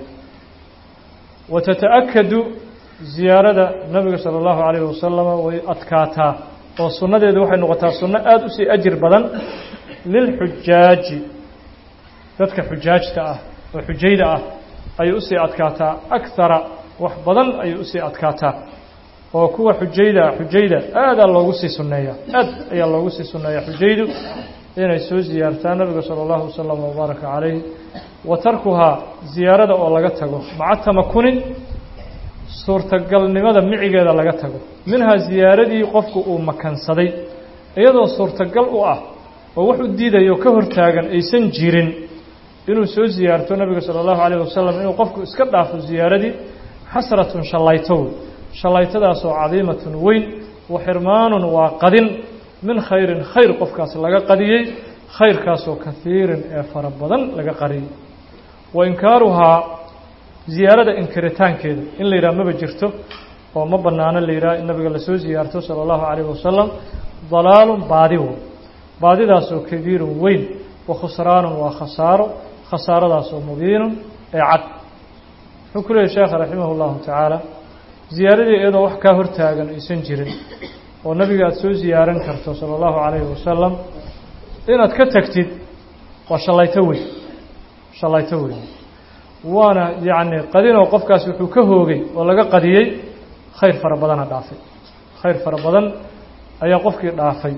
wa tata'akadu ziyaarada nabiga salى اllahu calayh wasalama way adkaataa oo sunnadeedu waxay noqotaa sunno aada usii ajir badan lilxujaaji dadka xujaajta ah oo xujayda ah ayay usii adkaataa akara wax badan ayay usii adkaataa oo kuwa xujayda xujayda aadaa loogu sii sunneeyaa aad ayaa loogu sii sunneeyaa xujaydu inay soo ziyaartaan nabiga sala allahu wasalam wabaaraka calayh wa tarkuhaa ziyaarada oo laga tago maca tamakunin suurtagalnimada micigeeda laga tago minhaa ziyaaradii qofku uu makansaday iyadoo suurtagal u ah oo wax u diidayo ka hortaagan aysan jirin inuu soo ziyaarto nabiga sala allahu calayh wasalam inuu qofku iska dhaafo ziyaaradii xasratun shallayto wey shallaytadaasoo cadiimatun weyn wa xirmaanun waa qadin min khayrin khayr qofkaas laga qadiyey khayrkaasoo kahiirin ee fara badan laga qariyey wa inkaaruhaa ziyaarada inkiritaankeeda in la yidhaha maba jirto oo ma bannaano la yidhaha in nabiga lasoo ziyaarto sala allahu calayh wasalam dalaalun baadi wo baadidaasoo kabiirun weyn wa khusraanun waa khasaaro khasaaradaasoo mubiinun ee cad wuxuu ku leeyay sheekha raximah اllahu tacaala ziyaaradii iyadoo wax kaa hortaagan aysan jirin oo nabiga aada soo ziyaaran karto sala allahu calayhi wasalam inaad ka tagtid waa shallayto weyn shallayto weyn waana yacni qadinoo qofkaas wuxuu ka hoogay oo laga qadiyey khayr fara badana dhaafay khayr fara badan ayaa qofkii dhaafay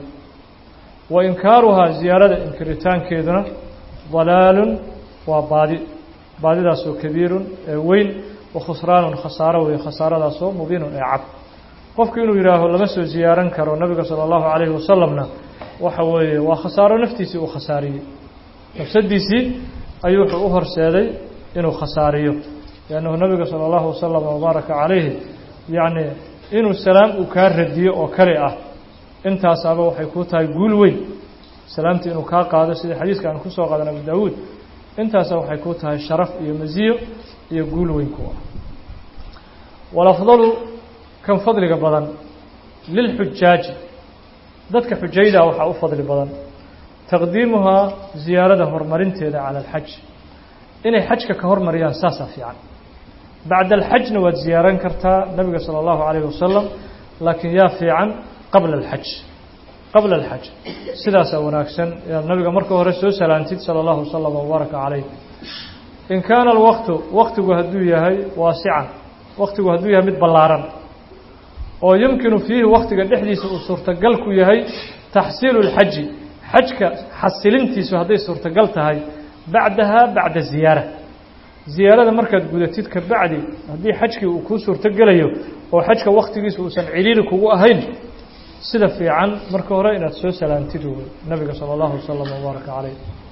wa inkaaruhaa ziyaarada inkiritaankeeduna dalaalun waa baadi baadidaasoo kabiirun ee weyn wa khusraanun khasaaro weeye khasaaradaasoo mubiinun ee cad qofku inuu yidhaaho lama soo ziyaaran karo nabiga sala allahu calayhi wasalamna waxa weeye waa khasaaro naftiisii uu khasaariyey nafsadiisii ayuu wuxuu u horseeday inuu khasaariyo liannahu nabiga sala allahu wasalam wabaaraka calayhi yacni inuu salaam uu kaa radiyo oo kale ah intaasaaba waxay kuu tahay guul weyn salaamtii inuu kaa qaado sida xadiiska aan kusoo qaadan abu daawuud intaasa waxay kuu tahay sharaf iyo masiyo iyo guul weyn ku ah walafdalu kan fadliga badan lilxujaaji dadka xujayda waxaa u fadli badan taqdiimuhaa ziyaarada horumarinteeda cala alxaj inay xajka ka hormariyaan saasaa fiican bacda alxajna waad ziyaaran kartaa nabiga sala allahu calayh wasalam laakiin yaa fiican qabla alxaj qabla alxaj sidaasaa wanaagsan inaad nabiga marka hore soo salaantid sala allahu wasalam wabaaraka calayh in kaana alwaqtu waktigu hadduu yahay waasican waktigu hadduu yahay mid ballaaran oo yumkinu fiihi waktiga dhexdiisa uu suurtagal ku yahay taxsiilu اlxaji xajka xasilintiisu hadday suurtagal tahay bacdaha bacda ziyaara ziyaarada markaad gudatid ka bacdi haddii xajkii uu kuu suurtogelayo oo xajka waktigiisa uusan ciliili kugu ahayn sida fiican marka hore inaad soo salaantid wey nabiga salى اllahu wasalam wbaaraka calayh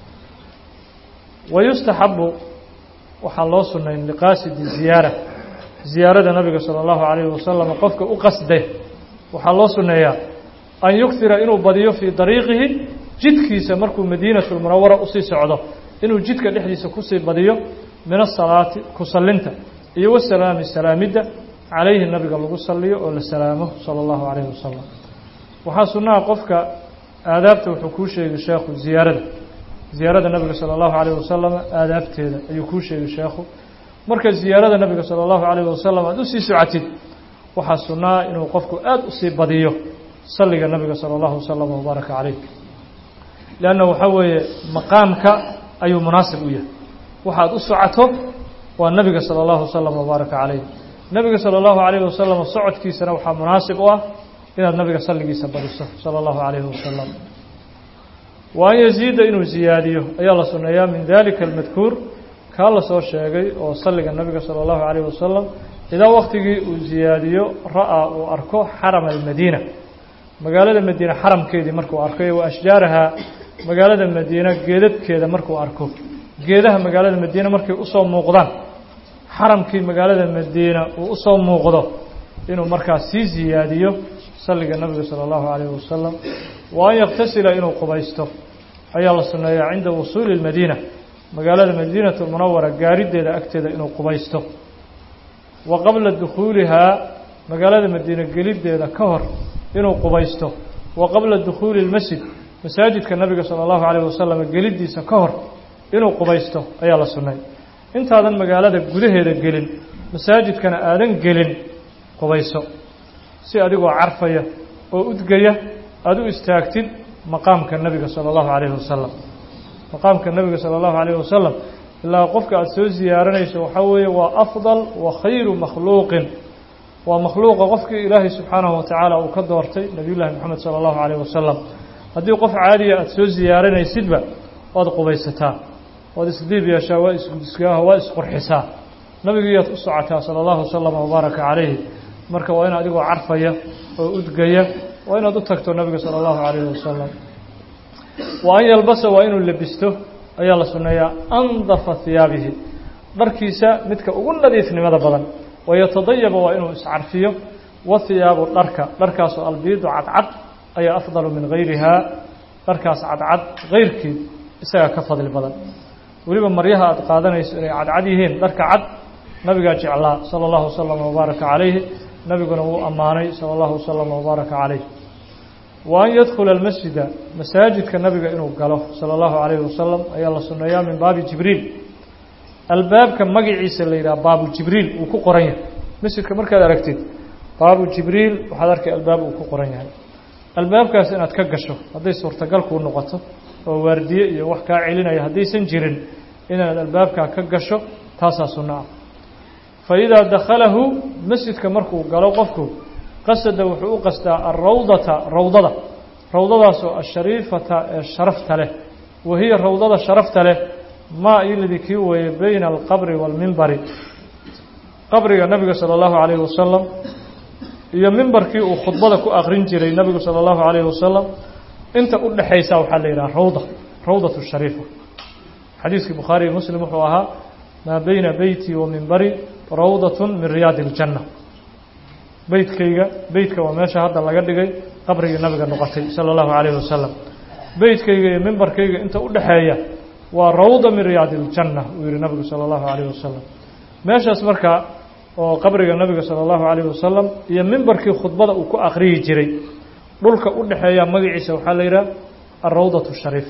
wayustaxabu waxaa loo sunayn liqaasidi ziyaara ziyaarada nabiga salى اllahu calayhi wasalam qofka u qasde waxaa loo suneeyaa an yuktira inuu badiyo fii dariiqihi jidkiisa markuu madiinatu lmunawara usii socdo inuu jidka dhexdiisa kusii badiyo min asalaati ku sallinta iyo wasalaami salaamidda calayhi nabiga lagu saliyo oo la salaamo salى اllahu calayhi wasalam waxaa sunnaha qofka aadaabta wuxuu kuu sheegay sheekhu ziyaarada ziyaarada nabiga salى اllahu calayh wasalam aadaabteeda ayuu kuu sheegay sheekhu marka ziyaarada nabiga salى اllahu calayh wasalam aada usii socotid waxaa sunnaa inuu qofku aada usii badiyo salliga nabiga salى اllahu wasalam wabaaraka calayh leanna waxaa weeye maqaamka ayuu munaasib u yahay waxaad u socoto waa nabiga salى اllahu wasalam wabaaraka calayh nabiga salى اllahu calayh wasalam socodkiisana waxaa munaasib u ah inaad nabiga salligiisa badiso salى اllahu calayhi wasalam wa an yaziida inuu ziyaadiyo ayaa la sunneeyaa min dalika almadkuur kaa la soo sheegay oo salliga nabiga salى اllahu calayh wasalam idaa waktigii uu ziyaadiyo ra'aa uu arko xarama almadiina magaalada madiine xaramkeedii markuu arko wa ashjaarahaa magaalada madiina geedadkeeda markuu arko geedaha magaalada madiine markay usoo muuqdaan xaramkii magaalada madiina uu usoo muuqdo inuu markaas sii ziyaadiyo salliga nabiga salى اllahu calayh wasalam wa an yaktasila inuu qubaysto ayaa la sunneeyaa cinda wusuuli اlmadiina magaalada madiinatu munawara gaarideeda agteeda inuu qubaysto wa qabla dukhuulihaa magaalada madiine geliddeeda ka hor inuu qubaysto wa qabla dukhuuli اlmasjid masaajidka nabiga salى اllahu calayh wasalam geliddiisa ka hor inuu qubaysto ayaa la sunnay intaadan magaalada gudaheeda gelin masaajidkana aadan gelin qubayso si adigoo carfaya oo udgaya aada u istaagtid maqaamka nebiga salى اllahu calayhi wasalam maqaamka nebiga salى اllahu calayhi wasalam ilaa qofka aada soo ziyaaranayso waxaa weeye waa afdal wa khayru makhluuqin waa makhluuqa qofkii ilaahay subxaanahu watacaala uu ka doortay nebiy llahi moxamed salى اllahu calayh wasalam haddii qof caadiya aada soo ziyaaranaysidba waad qubaysataa waad isdiib yeeshaa waa isgudisgaaha waa isqurxisaa nabigiiyaad u socotaa sala allahu wasalama wabaaraka calayhi marka waa in adigoo carfaya oo udgaya waa inaad u tagto nabiga sala allahu calayhi wasalam wa an yalbasa waa inuu lebisto ayaa la sunneeyaa andafa hiyaabihi dharkiisa midka ugu nadiifnimada badan wayatadayaba waa inuu iscarfiyo wa hiyaabu dharka dharkaasoo albiidu cadcad ayaa afdalu min gayrihaa dharkaas cadcad kayrkeed isagaa ka fadli badan weliba maryaha aada qaadanayso inay cadcad yihiin dharka cad nabigaa jeclaa sala allahu wasalam wabaaraka calayhi nabiguna wuu ammaanay sala allahu wasalam wabaaraka calayh wa an yadkhula almasjida masaajidka nabiga inuu galo sala allahu calayhi wasalam ayaa la sunneeyaa min baabi jibriil albaabka magaciisa la yidhaha baabu jibriil uu ku qoran yahay masjidka markaad aragtid baabu jibriil waxaad arkay albaab uu ku qoran yahay albaabkaas inaad ka gasho hadday suurtagal kuu noqoto oo waardiye iyo wax kaa celinaya haddaysan jirin inaad albaabkaa ka gasho taasaa sunno ah fa idaa dakhalahu masjidka markuu galo qofku qasada wuxuu u qasdaa alrawdata rawdada rawdadaasoo ashariifata ee sharafta leh wa hiya rawdada sharafta leh maa iladii kii weeye bayna alqabri waalmimbari qabriga nabiga sala allahu calayhi wasalam iyo mimbarkii uu khudbada ku akrin jiray nabigu sala allahu calayhi wasalam inta u dhexaysa waxaa la yidhaha rawda rawdatu shariifa xadiiskii bukhaari iyo muslim wuxuu ahaa maa bayna beyti wa mimbari rawdatun min riyaadi iljanna beytkayga beytka waa meesha hadda laga dhigay qabrigii nabiga noqotay sala allahu calayhi wasalam beytkayga iyo mimbarkayga inta u dhexeeya waa rawda min riyaadi iljanna uu yihi nabigu sala allahu calayhi wasalam meeshaas marka oo qabriga nabiga sala allahu calayhi wasalam iyo mimbarkii khudbada uu ku akhriyi jiray dhulka u dhexeeya magaciisa waxaa la yidhaha alrawdatu shariif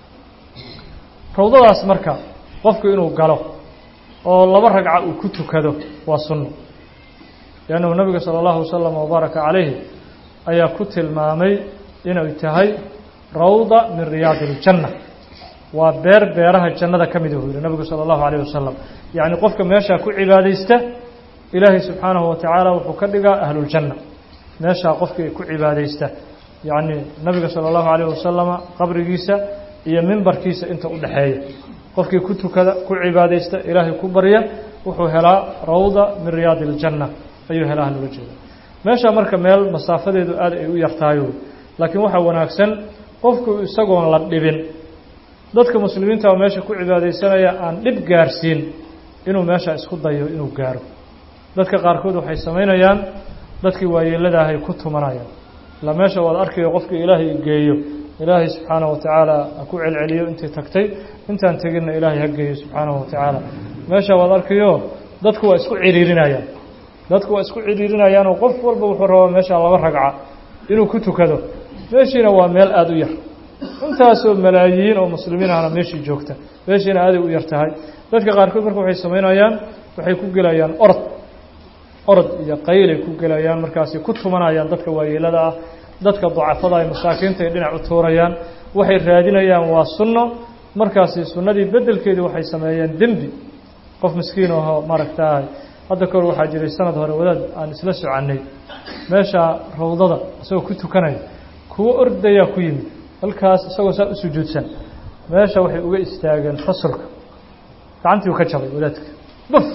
rawdadaas marka qofku inuu galo oo laba ragca uu ku tukado waa sunno liannahu nabiga sala allahu wasalam wabaaraka calayhi ayaa ku tilmaamay inay tahay rawda min riyaadi iljanna waa beer beeraha jannada ka mid uu yihi nabigu sala allahu calayh wasalam yacni qofka meeshaa ku cibaadaysta ilaahay subxaanahu watacaala wuxuu ka dhigaa ahluljanna meeshaa qofkii ku cibaadaysta yacni nabiga sala allahu calayh wasalama qabrigiisa iyo mimbarkiisa inta u dhexeeya qofkii ku tukada ku cibaadaysta ilaahay ku barya wuxuu helaa rawda min riyaadi iljanna ayuu helaa loola jeeda meeshaa marka meel masaafadeedu aad ay u yartahayo laakiin waxaa wanaagsan qofku isagoon la dhibin dadka muslimiinta oo meesha ku cibaadaysanaya aan dhib gaarsiin inuu meesha isku dayo inuu gaaro dadka qaarkood waxay samaynayaan dadkii waayeeladahay ku tumanayaan ilaa meesha waad arkayo qofkii ilaahay geeyo ilaahay subxaanahu watacaala ha ku celceliyo intii tagtay intaan teginna ilaahay ha geeyo subxaanahu watacaala meesha waad arkayo dadku waa isku ciriirinayaan dadku waa isku ciriirinayaanoo qof walba wuxuu rabaa meesha laba ragca inuu ku tukado meeshiina waa meel aada u yar intaasoo malaayiin oo muslimiin ahna meeshii joogta meeshiina aaday u yar tahay dadka qaarkood marka waxay samaynayaan waxay ku gelayaan orod orod iyo qaylay ku gelayaan markaasi ku tumanayaan dadka waayeelada ah dadka dacafada ay masaakiinta ay dhinac u tuurayaan waxay raadinayaan waa sunno markaasi sunnadii beddelkeedii waxay sameeyeen dembi qof miskiin ahoo maaragtaay hadda kahor waxaa jiray sanad hore wadaad aan isla soconnay meesha rawdada isagoo ku tukanaya kuwo ordayaa ku yimid halkaas isagoo saa u sujuudsan meesha waxay uga istaageen fasulka gacantii u ka jabay wadaadka buf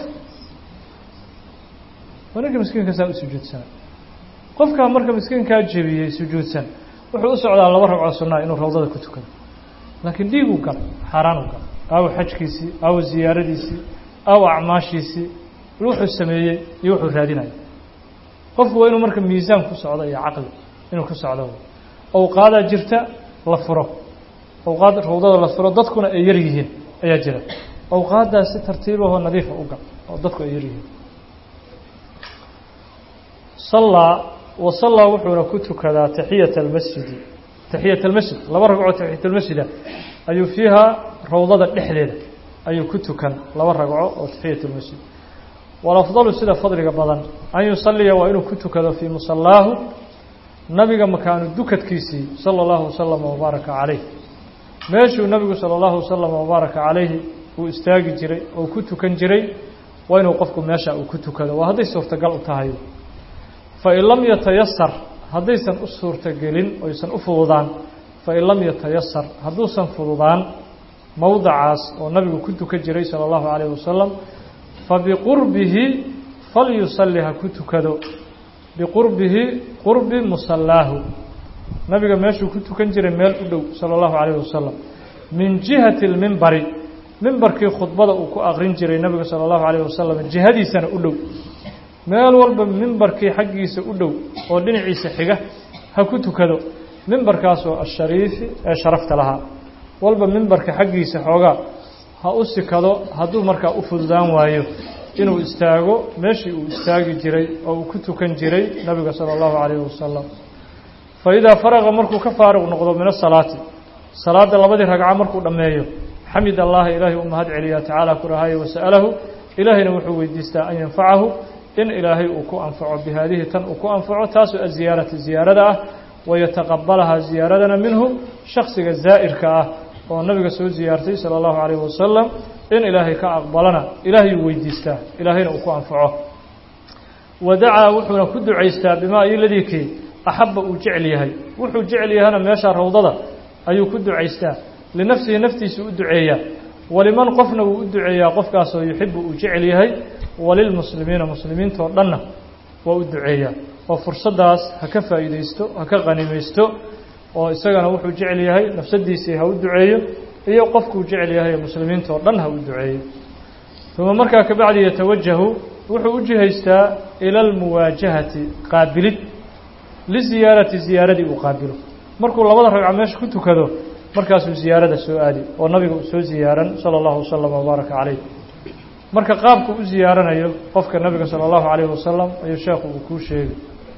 waa ninka miskiinka saa u sujuudsanay qofkaa marka miskiinkaa jebiyey sujuudsan wuxuu u socdaa laba ragcoo sunnaa inuu rawdada ku tukado laakiin dhiiguu gal xaaraanu gal aawo xajkiisii aawo ziyaaradiisii aawo acmaashiisii wuxuu sameeyey iyo wuxuu raadinaya qofku waa inuu marka miisaan ku socdo iyo caqli inuu ku socdo awqaadaa jirta la furo awqaad rawdada la furo dadkuna ay yar yihiin ayaa jira awqaaddaas si tartiibahoo nadiifa u gal oo dadku ay yar yihiin sallaa wa sallaa wuxuuna ku tukadaa taxiyata almasjidi taxiyat almasjid laba ragcoo taxiyat almasjida ayuu fiihaa rawdada dhexdeeda ayuu ku tukan laba ragco oo taxiyat almasjid walafdalu sida fadliga badan an yusalliya waa inuu ku tukado fii musallaahu nabiga makaanu dukadkiisii sala allahu wasalama wabaaraka calayh meeshuu nabigu sala allahu wasalama wabaaraka calayhi uu istaagi jiray oo ku tukan jiray waa inuu qofku meesha uu ku tukado waa hadday suurtagal u tahay fain lam yatayasar haddaysan u suurtagelin oysan u fududaan fain lam yatayasar hadduusan fududaan mowdacaas oo nabigu ku tukan jiray sala allahu calayh wasalam fabiqurbihi falyusalli ha ku tukado biqurbihi qurbi musallaahu nabiga meeshuu ku tukan jiray meel u dhow sala allahu calayh wasalam min jihati lmimbari mimbarkii khudbada uu ku aqrin jiray nabiga sala allahu calayh wasalam jihadiisana u dhow meel walba mimbarkii xaggiisa u dhow oo dhinaciisa xiga ha ku tukado mimbarkaasoo ashariifi ee sharafta lahaa walba mimbarka xaggiisa xoogaa ha u sikado hadduu markaa u fududaan waayo inuu istaago meeshii uu istaagi jiray oo uu ku tukan jiray nabiga sala allahu calayhi wasalam fa idaa faraqa markuu ka faaruq noqdo min asalaati salaadda labadii ragco markuu dhammeeyo xamid allaha ilaahay u mahad celiyaa tacaala ku dhahaye wasa'alahu ilaahayna wuxuu weydiistaa an yanfacahu in ilaahay uu ku anfaco bihaadihi tan uu ku anfaco taasoo aziyaarati ziyaarada ah wayataqabalahaa ziyaaradana minhu shaksiga zaa'irka ah oo nabiga soo ziyaartay sala allahu calayhi wasalam in ilaahay ka aqbalana ilaahayuu weydiistaa ilaahayna uu ku anfaco wa dacaa wuxuuna ku ducaystaa bimaa iladikii axabba uu jecel yahay wuxuu jecel yahana meesha rawdada ayuu ku ducaystaa linafsihi naftiisa u duceeyaa waliman qofna wuu u duceeyaa qofkaasoo yuxibu uu jecel yahay walilmuslimiina muslimiintoo dhanna waa u duceeyaa oo fursaddaas ha ka faa'iidaysto ha ka qanimaysto oo isagana wuxuu jecel yahay nafsadiisii ha u duceeyo iyo qofkuu jecel yahay muslimiintoo dhan ha u duceeyo uma markaa kabacdi yatawajahu wuxuu u jihaystaa ila almuwaajahati qaabilid liziyaarati ziyaaradii uu qaabilo markuu labada ragco meesha ku tukado markaasuu ziyaarada soo aadi oo nabiga uu soo ziyaaran sala allahu wasalam wabaaraka calayh marka qaabku u ziyaaranayo qofka nabiga sala allahu calayhi wasalam ayuu sheekhu uu kuu sheegay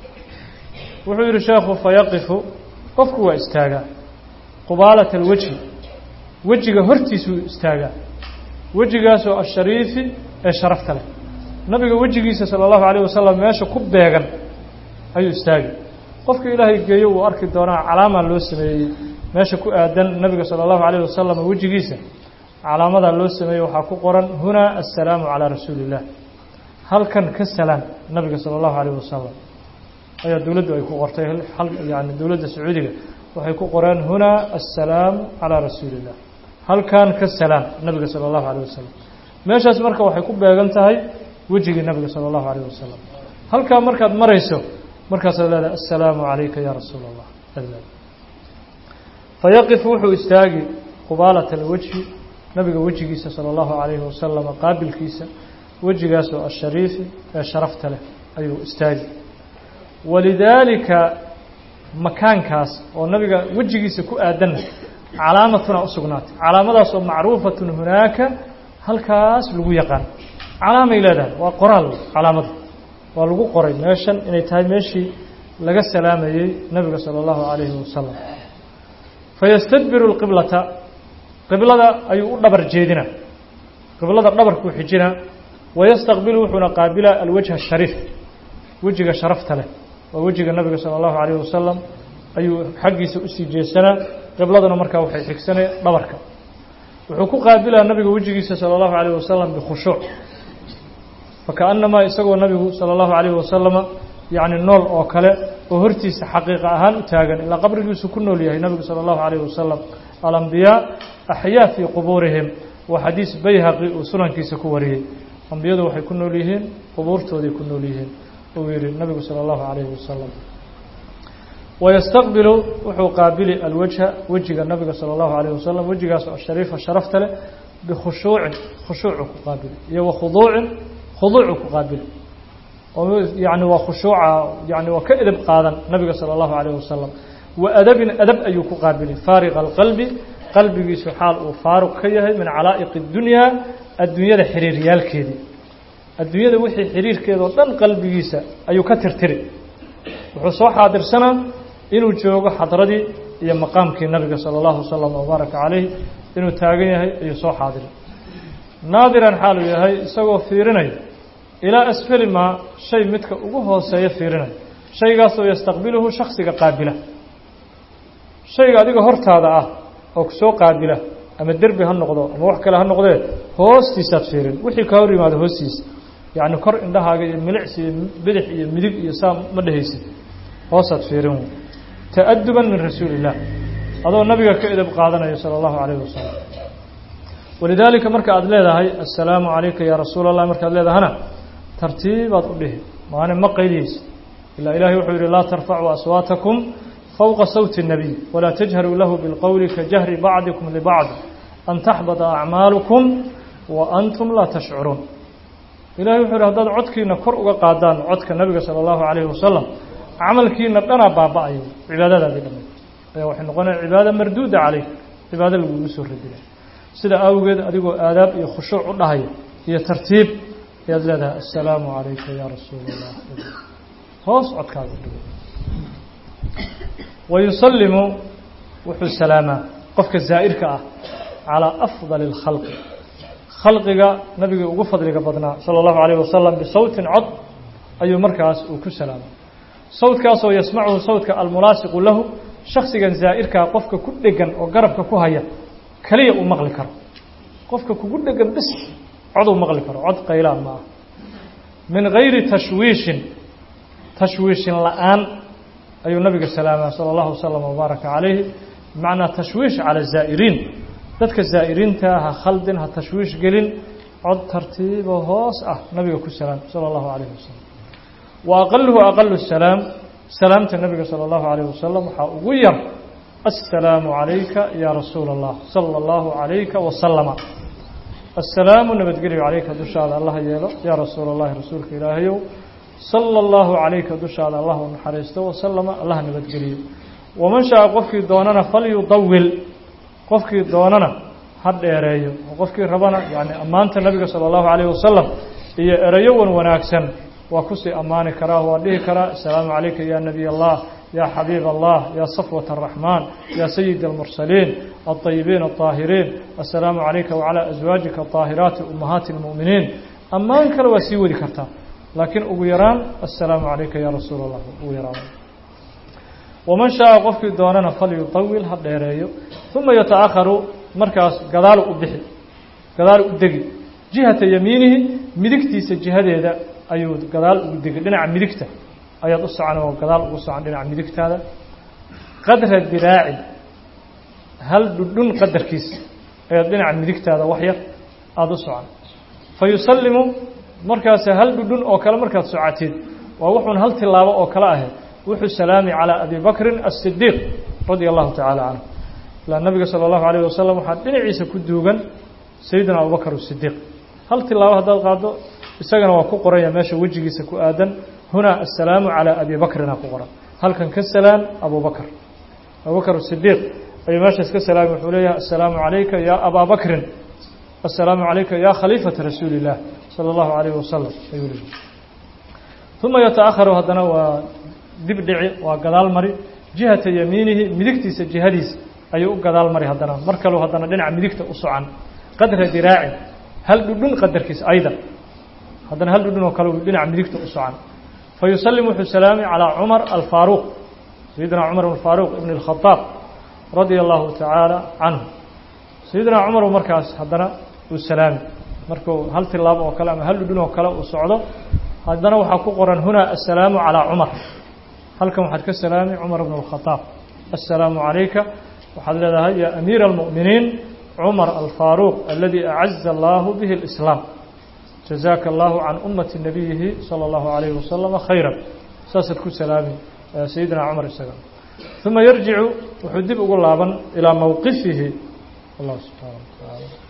wuxuu yidhi sheekhu fayaqifu qofku waa istaagaa qubaalata alwejhi wejiga hortiisuu istaagaa wejigaasoo ashariifi ee sharafta leh nabiga wejigiisa sala allahu calayh wasalam meesha ku beegan ayuu istaagi qofka ilaahay geeyo uu arki doonaa calaamaa loo sameeyey meesha ku aadan nabiga sala allahu calayh wasalam wejigiisa calaamadaa loo sameeyey waxaa ku qoran hunaa assalaamu calaa rasuuli illah halkan ka salaam nabiga sala allahu calayh wasalam ayaa dowladdu ay ku qortay yani dowladda sacuudiga waxay ku qoreen hunaa assalaamu calaa rasuuli illah halkan ka salaam nabiga sala allahu calayh wasalam meeshaas marka waxay ku beegan tahay wejigii nabiga sala allahu calayh wasalam halkaa markaad marayso markaasaad leedahay assalaamu calayka ya rasuula allah fayaqifu wuxuu istaagi qubaalata alwejhi nabiga wejigiisa sala allahu calayhi wasalam qaabilkiisa wejigaasoo ashariifi ee sharafta leh ayuu istaagi walidaalika makaankaas oo nabiga wejigiisa ku aadanna calaamatuna u sugnaatay calaamadaas oo macruufatun hunaaka halkaas lagu yaqaan calaamay leedahay waa qoraal calaamada waa lagu qoray meeshan inay tahay meeshii laga salaamayey nabiga sala allahu calayhi wasalam fayastadbiru lqiblata qiblada ayuu u dhabar jeedina qiblada dhabarkuu xijina wayastaqbilu wuxuuna qaabilaa alwajha ashariif wejiga sharafta leh waa wejiga nabiga sala allahu calayhi wasalam ayuu xaggiisa usii jeesanaa qibladuna markaa waxay xigsanay dhabarka wuxuu ku qaabilaa nabiga wejigiisa sala allahu calayhi wasalam bikhushuuc fakaannamaa isagoo nabigu sala allahu calayhi wasalama yacni nool oo kale oo hortiisa xaqiiqa ahaan u taagan ilaa qabrigiisu ku nool yahay nabigu sala allahu calayhi wasalam alambiyaa axyaa fii qubuurihim waa xadiis bayhaqi uu sunankiisa ku wariyey ambiyadu waxay ku nool yihiin qubuurtooday ku nool yihiin uu yihi nabigu salى اllahu عalayhi wasalam wayastaqbilu wuxuu qaabili alwajha wejiga nabiga salى اllahu عalayه wasalam wejigaas oo shariifa sharafta leh bikhushuucin khushuucu ku qaabili iyo wakhuduucin khuduucu ku qaabili oo yani waa khushuuca yani waa ka edab qaadan nabiga salى اllahu عalayه wasalam wa adabin adab ayuu ku qaabili faariqa alqalbi qalbigiisu xaal uu faaruq ka yahay min calaa'iq اdunyaa adduunyada xiriiryaalkeedii adduunyada wixii xiriirkeedao dhan qalbigiisa ayuu ka tirtiri wuxuu soo xaadirsanaa inuu joogo xadradii iyo maqaamkii nabiga sala allahu wasalam wabaaraka calayh inuu taagan yahay ayuu soo xaadiray naadiran xaaluu yahay isagoo fiirinaya ilaa asfali maa shay midka ugu hooseeya fiirinaya shaygaasoo yastaqbiluhu shaksiga qaabila shayga adiga hortaada ah oo kusoo qaabila ama derbi ha noqdo ama wax kale ha noqdee hoostiisaad fiirin wixii ka hor yimaado hoostiisa yacni kor indhahaaga iyo milicsi iyo bidix iyo midig iyo saa ma dhehaysid hoosaad fiirin wey ta'aduban min rasuuli illah adoo nabiga ka edab qaadanaya sala allahu calayhi wasalam walidaalika marka aada leedahay assalaamu calayka yaa rasuula allah markaad leedahana tartiibaad u dhihi maani ma qayliyeysa ilaa ilahay wuxuu yidhi laa tarfacuu aswaatakum fowqa sawti الnabiy walaa tajharuu lahu bilqowli ka jahri bacdikum libacd an taxbada acmaalukum wa antum laa tashcuruun ilahay wuxuu yidhi haddaad codkiina kor uga qaadaan codka nabiga sala allahu calayhi wasalam camalkiina dhanaa baaba-ayo cibaadadaadii dhamay ayaa waxay noqonaya cibaada marduuda caleyk cibaado lagugu soo radinay sida awgeed adigoo aadaab iyo khushuuc u dhahaya iyo tartiib ayaad leedahay assalaamu calayka yaa rasuula allah hoos codkaaga dhigo wayusalimu wuxuu salaamaa qofka zaa'irka ah calaa afdali اlkhalqi khalqiga nabigii ugu fadliga badnaa sala allahu calayh wasalam bisawtin cod ayuu markaas uu ku salaamay sawtkaasoo yasmacuhu sawtka almunaasiqu lahu shaksigan zaa'irkaa qofka ku dhegan oo garabka ku haya keliya uu maqli karo qofka kugu dhegan bis coduu maqli karo cod qaylaan ma ah min gayri tashwiishin tashwiishin la-aan ayuu nabiga salaamaa sala allahu wasalam wabaaraka calayhi bimacnaa tashwiish cala zaa'iriin dadka zaa'iriinta ha khaldin ha tashwiish gelin cod tartiibo hoos ah nabiga ku salaam sala allahu calayhi wasalam wa aqaluhu aqalu salaam salaamta nabiga sala allahu calayhi wasalam waxaa ugu yar assalaamu calayka yaa rasuula allah sala allahu calayka wasalama assalaamu nabadgelyo calayka dushaada allaha yeelo yaa rasuula allahi rasuulka ilaahayow sala allahu calayka dushaada allah u naxariisto wasalama allaha nabadgeliyo waman shaa qofkii doonana falyudawil qofkii doonana ha dheereeyo oo qofkii rabana yani ammaanta nabiga sala allahu calayhi wasalam iyo erayo wan wanaagsan waa kusii ammaani karaa waa dhihi karaa assalaamu calayka ya nabiy allah ya xabiib allah ya safwat araxmaan ya sayid almursaliin alطayibiin alطaahiriin assalaamu calayka wacalaa aswaajika aطaahiraati ummahaati اlmu'miniin ammaan kale waa sii wadi kartaa laakiin ugu yaraan assalaamu calayka ya rasuul allah ugu yaraan waman shaaa qofkii doonana falyutawil ha dheereeyo uma yataakharu markaas gadaalu u bixi gadaalu u degi jihata yamiinihi midigtiisa jihadeeda ayuu gadaal ugu degi dhinaca midigta ayaad u socan oo gadaal ugu socan dhinaca midigtaada qadra diraaci hal dhudhun qadarkiisa ayaad dhinaca midigtaada wax yar aada u socan fa yusallimu markaas hal dhudhun oo kale markaad socoteed waa wuxuun hal tilaabo oo kale ahayd wuxuu salaami calىa abi bakrin الصidiiq radia allahu tacaala canhu ilaa nabiga salى اllahu alayh wasalam waxaa dhinaciisa ku duugan sayidina abubakr الصidiiq hal tilaabo haddaad qaado isagana waa ku qoranya meesha wejigiisa ku aadan hunaa aلsalaamu calىa abi bakrina ku qoran halkan ka salaam abu bakr abubakr الصidiiq ayuu meeshaas ka salaami wuxuu leeyahay aلsalaamu calayka ya abaa bakrin aلsalaamu calayka ya khaliifata rasuuli الlah salى اllahu alayh wasalam ayuu leeyahy uma yataأharu haddana waa dib dhici waa gadaal mari jihata yamiinihi midigtiisa jihadiisa ayuu u gadaal mari haddana mar kaleu haddana dhinaca midigta u socan qadra diraacin hal dhudhun qadarkiisa aydan haddana hal dhudhun oo kale u dhinaca midigta u socan fa yusallim wuxuu salaami calىa cumar alfaaruuq sayidina cumar alfaaruuq ibn اlkhadaab radia allahu tacaala canhu sayidina cumar markaas haddana uu salaami markuu hal tilaabo oo kale ama hal dhudhun oo kale uu socdo haddana waxaa ku qoran hunaa assalaamu calىa cumar halkan waxaad ka salaami cumar bn اlkhadaab assalaamu calayka waxaad leedahay ya amiira اlmu'miniin cumar alfaaruuq aladi acaza allahu bihi اlislaam jazaaka allahu can ummati nabiyihi salى اllahu alayhi wasalama khayra saasaad ku salaami sayidina cumar isaga uma yarjicu wuxuu dib ugu laaban ilaa mowqifihi allah subxaana wa taala